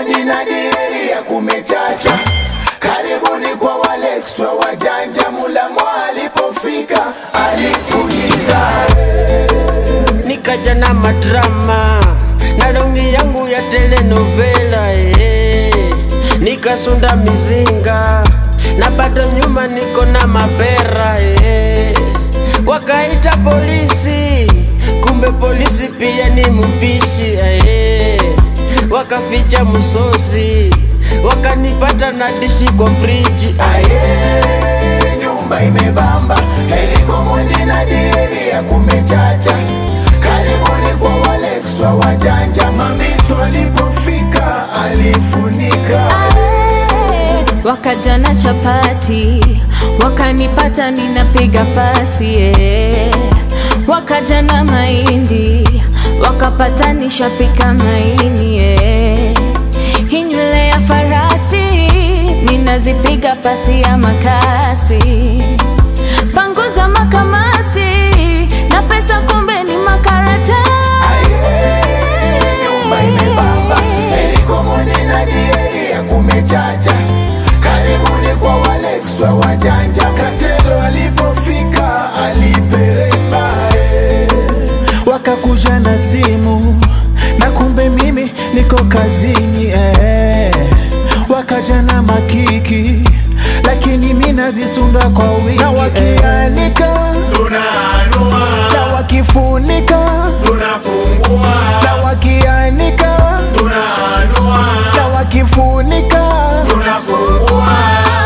Mondi na dieri ya kumechacha. Karibuni kwa wale extra wajanja, Mulamwa alipofika alifuliza. nikaja na madrama na longi yangu ya telenovela eh. nikasunda mizinga na bado nyuma niko na mapera eh. wakaita polisi kumbe polisi pia ni mpishi eh. wakaficha msosi wakanipata na dishi kwa friji Aye, nyumba imebamba, heliko Mondi na dieri ya kumechacha. Karibuni kwa wale extra wajanja, mamito alipofika alifunika. Ae, wakaja na chapati wakanipata ninapiga pasi eh. wakaja na mahindi wakapata nishapika maini eh. hii nywele ya farasi ninazipiga pasi ya makasi panguza makamasi na pesa kumbe ni makaratasi nyumba imebamba heliko Mondi na dieri ya kumechacha karibuni kwa wale extra wajanja katelo alipofika aliperemba eh. wakakuja na simu na kumbe mimi niko kazini eh. wakaja na makiki lakini mi nazisunda kwa wingi na wakianika tunaanua na wakifunika tunafungua na wakianika tunaanua na wakifunika tunafungua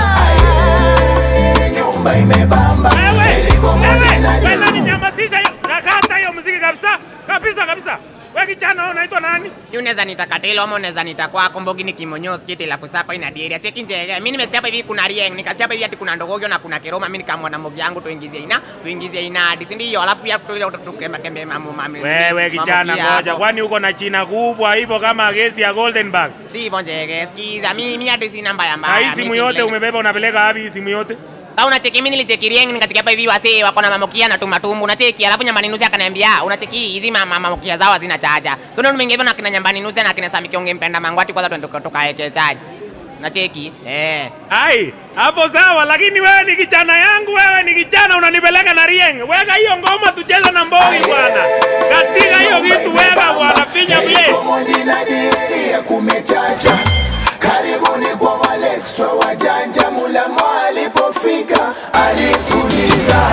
Aye, nyumba imebamba heliko Mondi na Wewe dieri ninyamazisha hiyo. Nakata hiyo muziki kabisa. Kabisa kabisa. Wewe kijana wewe unaitwa nani? Ni unaweza nita Katelo ama unaweza nita kwako Mbogi ni kimonyozi kiti la kusapa ina dieri. Cheki nje. Mimi nimesikia hapa hivi kuna Rieng, nikasikia hapa hivi ati kuna Ndogogyo na kuna Keroma. Mimi nikamwona Mbogi yangu tuingizie ina, tuingizie ina hadi si ndio? Alafu pia tu tukembe kembe mamu mami. Wewe kijana ngoja. Kwani uko na china kubwa hivyo kama gesi ya Goldenberg? Si hivyo njege. Sikiza mimi mimi hadi sina mbaya Na mbaya. hii Mimi simu si yote vile- umebeba unapeleka wapi hii simu yote? Sasa unacheki mimi nilicheki Rieng nikacheki hapa hivi wasee wako na mamokia na tumatumbu. Unacheki alafu nyambani nusu akaniambia unacheki hizi mama mamokia zao hazina chaja. So ndio nimeingia hivyo na kina nyambani nusu na kina Sami Kionge mpenda mangwati kwanza twende tukaeke chaji. Unacheki? Eh. Ai, hapo sawa lakini wewe ni kijana yangu, wewe ni kijana unanipeleka na Rieng. Weka hiyo ngoma tucheze na Mbogi bwana. Katika hiyo kitu weka bwana, pinya play. Mondi na dieri ya kumechacha karibuni kwa wale extra wajanja Mulamwa alipofika alifuliza